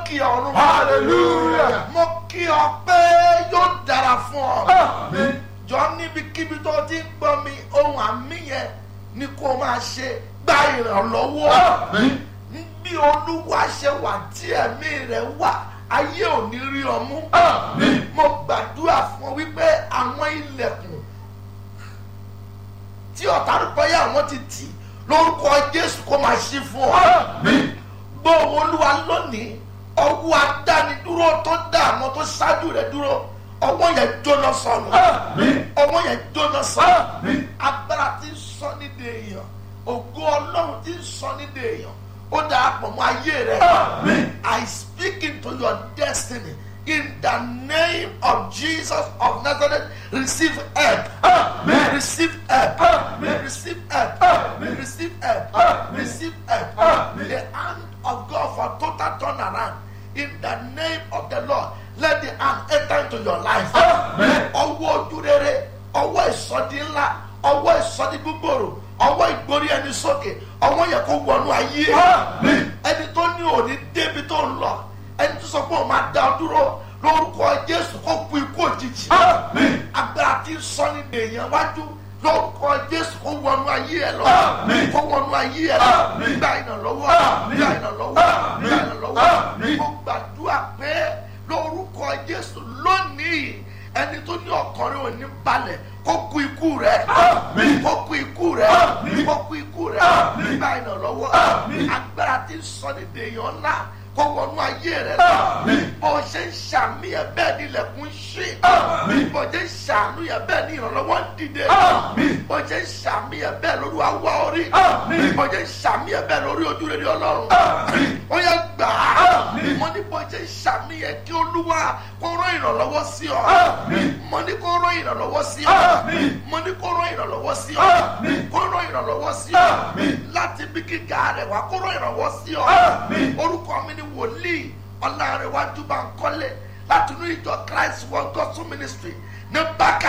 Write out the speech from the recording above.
kí ọ̀run. Hallelujah. mo kí ọ pé yóò dára fún ọ. Àmín. jọ níbikíbi tó ti ń gbọ́ mi ohun àmì yẹn ni kó máa ṣe gba ìrànlọ́wọ́. Àmín. bí olúwa ṣe wà tí ẹ̀mí rẹ̀ wà ayé ò ní rí ọ mú. Àmín. mo gbàdúrà fún ọ wípé àwọn ilẹ̀kùn tí ọ̀tá rúbọ yà wọ́n ti tì lórúkọ jésù kó máa ṣí fún ọ. Àmín. gbọ́ olúwa lónìí ọwọ́ adánidúró tó dá àwọn tó ṣáájú rẹ̀ dúró ọwọ́ yẹn jóná sọnù Àmín. ọwọ́ yẹn jóná sọnù Àmín. agbára tí ń sọ nídìí èèyàn ògo ọlọ́run tí ń sọ nídìí èèyàn ó darapọ̀ mọ́ ayé rẹ̀ Àmín. I speak into your destiny in the name of Jesus of Nazareth receive help Àmín. receive help Àmín. receive help Àmín. receive help Àmín. receive help Àmín. the hand of God for total turnaround in the name of the Lord let the hand enter into your life Àmín. ọwọ́ ojú rere ọwọ́ ìsọdí ńlá ọwọ́ ìsọdí gbogbooro ọwọ́ ìgbórí ẹni sókè ọwọ́ yẹ kó wọnú ayé Àmín. ẹni tó ní òní débi tó ń lọ ẹni tó sọ pé òun máa dá ọ dúró lórúkọ Jésù kó kú ikú òjijì Àmín. agbára tí ń sọ ní èèyàn wájú lórúkọ Jésù kó wọnú ayé ẹ lọ Àmín. kó wọnú ayé ẹ lọ Àmín. gba ìrànlọ́wọ́ Àmín. gba ìrànlọ́wọ́ Àmín. gba ìrànlọ́wọ́ Àmín. mo gbàdúrà pé lórúkọ Jésù lónìí ẹni tó ní ọkùnrin ò ní balẹ̀ kó kú ikú rẹ̀ Àmín. kó kú ikú rẹ̀ Àmín. kó kú ikú rẹ̀ Àmín. gba ìrànlọ́wọ́ Àmín. agbára tí ń sọ ní èèyàn ńlá kó wọnú ayé rẹ̀ lọ Àmín. bó ṣe ń ṣàmì ẹ̀ bẹ́ẹ̀ ni ilẹ̀kùn ṣí Àmín. bó ṣe ń ṣàánú ẹ̀ bẹ́ẹ̀ ni ìrànlọ́wọ́ ń dìde Àmín. bó ṣe ń ṣàmì ẹ̀ bẹ́ẹ̀ lórí àwa orí Àmín. bó ṣe ń ṣàmì ẹ̀ bẹ́ẹ̀ lórí ojú rere ọlọ́run Àmín. ó yẹ gbà á Àmín. mo ní bó ṣe ń ṣàmì ẹ̀ kí olúwa kó rán ìrànlọ́wọ́ sí ọ Àmín. mo ní kó rán ìrànlọ́wọ́ sí ọ Àmín. mo ní kó rán ìrànlọ́wọ́ sí ọ Àmín. kó rán ìrànlọ́wọ́ sí ọ Àmín. láti bí gíga rẹ̀ wá kó rán ìrànlọ́wọ́ sí ọ Àmín. orúkọ mi ni wòlíì ọlárẹ̀wájú Bánkọ́lé láti inú ìjọ Christ World Gospel Ministry ní bákà.